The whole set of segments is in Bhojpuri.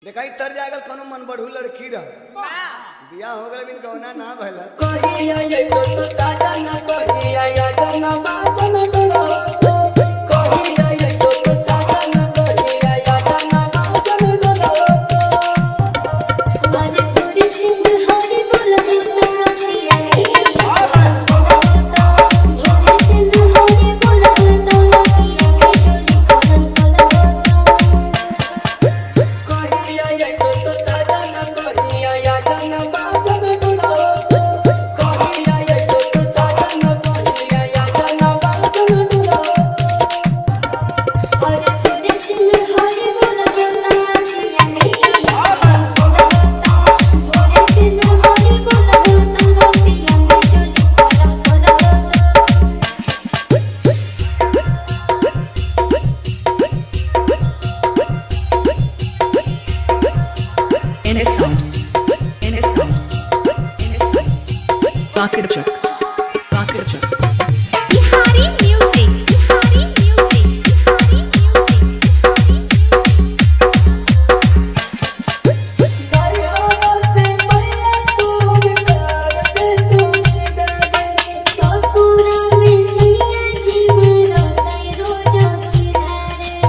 देखाई तर जागल कोनो मन बढ़ू लड़की रह बियाह हो गल बिन कौना ना भला कहिया ये तो तो साजन कहिया या जन बाजन डोलो कहिया ये तो तो साजन कहिया या जन बाजन डोलो हरे पूरी सिंह हरे बोल बोल रसिया हरे सिंह हरे बोल बोल रसिया चोली कोहन कोहन कहिया ये तो तो साजन कहिया या जन बाजन डोलो कहिया ये तो तो साजन कहिया या जन बाजन डोलो हरे पूरी सिंह हरे बोल बोल रसिया चोली कोहन कोहन हरे सिंह हरे बोल बोल रसिया चोली कोहन कोहन in his sound, in his sound, in his sound. Rocket chuck, rocket chuck. Bihari music Bihari music Bihari music ससुरा में सैया जी मेरा तै रोजा सिधारे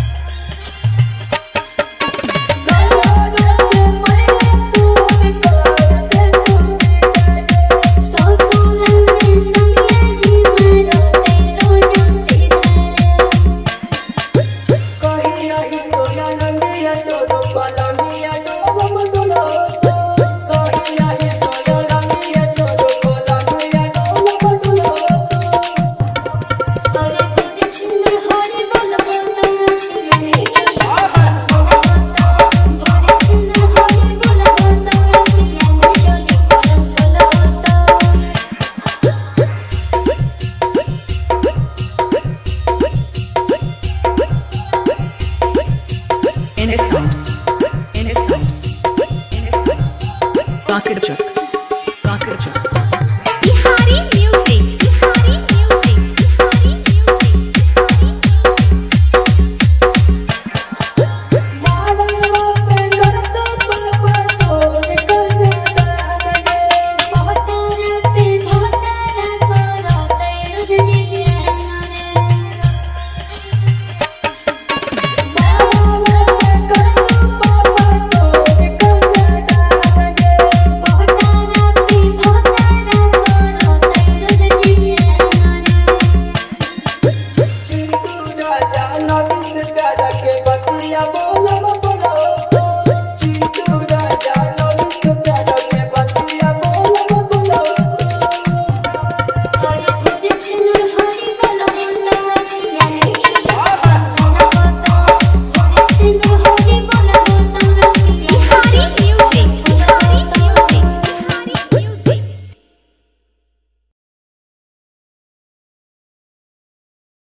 ससुरा में सैया जी मेरा तै रोजा सिधारे हरे पूरी सिंह हरे बोल बोल रसिया हरे सिंह हरे बोल बोल रसिया चोली कोहन कोहन In his sound, in his sound, in his sound. Rocket chuck,